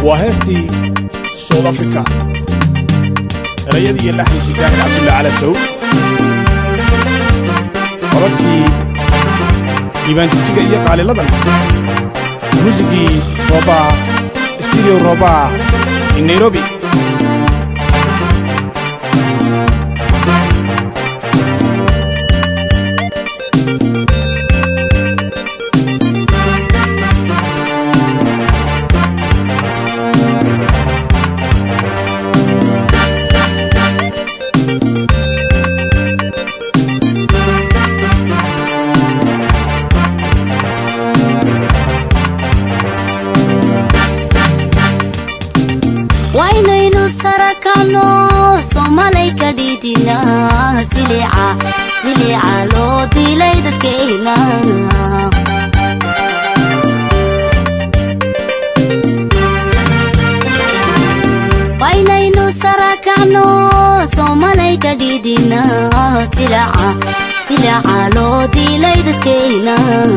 waa heestii south africa erayadii iyo laxankii daahir cabdulla cala sow codadkii diibaanjigjiga iyo qaaliladan muusigii roobaa studio roobaa in nairobi waynaynu sarakacno somalay ka dhiidhina silica silica loo dilay dadkeena waynaynu sarakacno somalay ka dhiidhina silica silica loo dilay dadkeena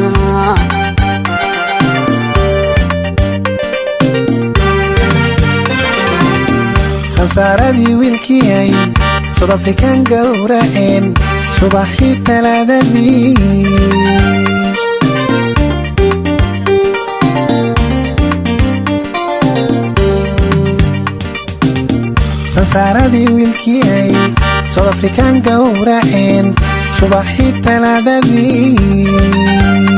sansaaradii wiilkiyay sudafrikan gowraceen subaxii talaadadii sansaaradii wiilkiyay sudafrikan gowraceen subaxii talaadadii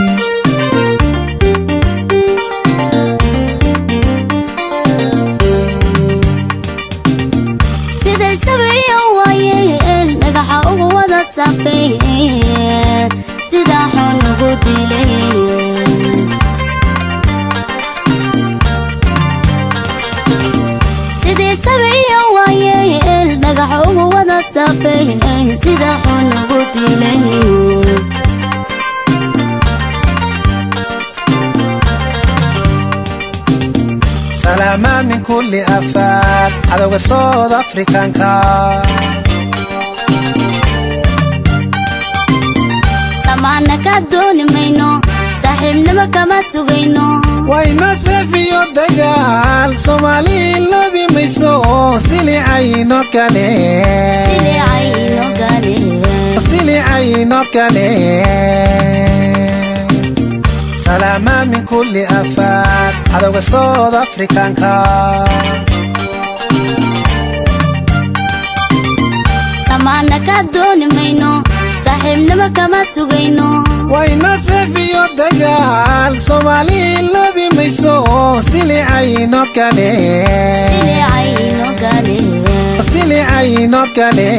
siday sabiyo waayeen dhagaxa ugu wada safeen sidaa xun ugu dilay siday sabiyo waayeen dhagaxa ugu wada safeen sidaa xun ugu dilay salaamaad min kulli afaad cadowga sood afrikanka samaana ka dooni mayno saaxiibnimo kama sugayno wayna seefiyo dagaal soomaali labi mayso silicayno kale silicayno gale silicayno kale salaamaad min kulli afaad cadowga sood afrikanka samaana ka dooni mayno saaxiibnimo kama sugayno wayna seefiyo dagaal soomaali labi mayso silicayno kale silicayno gale silicayno kale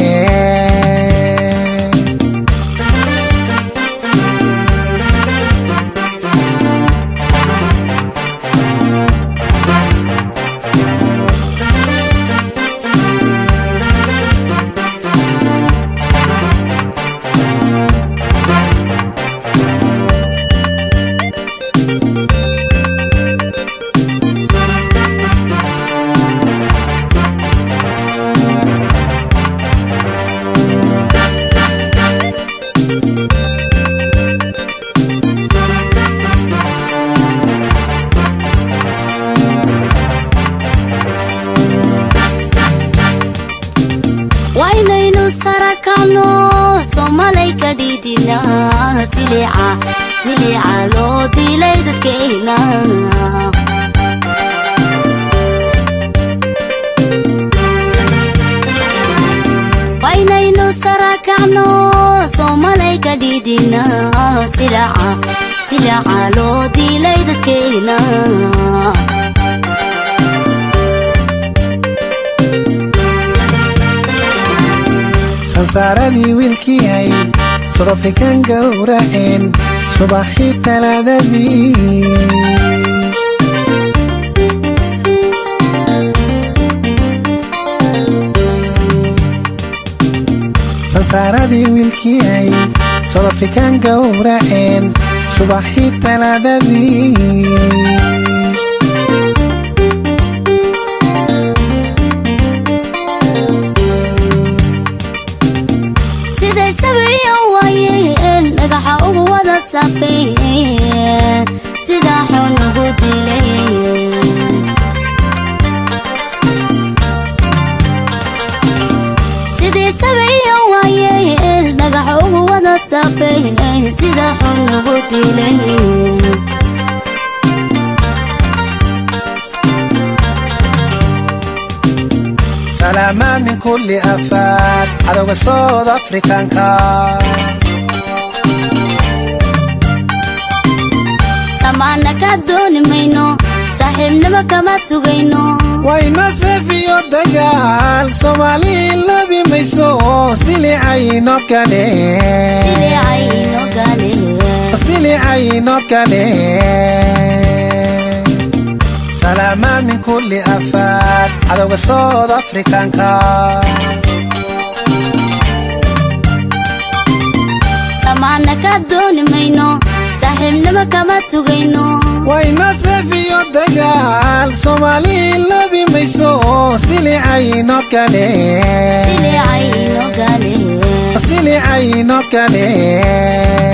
waynaynu sarakacno somalay ka dhiidhina silica silica loo dilay dadkeena waynaynu sarakacno somalay ka dhiidhina silica silica loo dilay dadkeena sansaaradii wiilkiyay sudafrikan gowraceen subaxii talaadadii sansaaradii wiilkiyay sudafrikan gowraceen subaxii talaadadii siday sabiyo waayeen dhagaxa ugu wada safeen sidaa xun ugu dilay saafay sida xun ugu dilay salaamaad min kulli afaad cadowga sood afrikanka samaana ka dooni mayno saaxiibnimo kama sugayno wayna seefiyo dagaal soomaali labi mayso silicayno kale silicayno gale silicayno kale salaamaad min kulli afaad cadowga sood afrikanka samaana ka dooni mayno saaxiibnimo kama sugayno wayna seefiyo dagaal soomaali labi mayso silicayno kale silicayno gale silicayno kale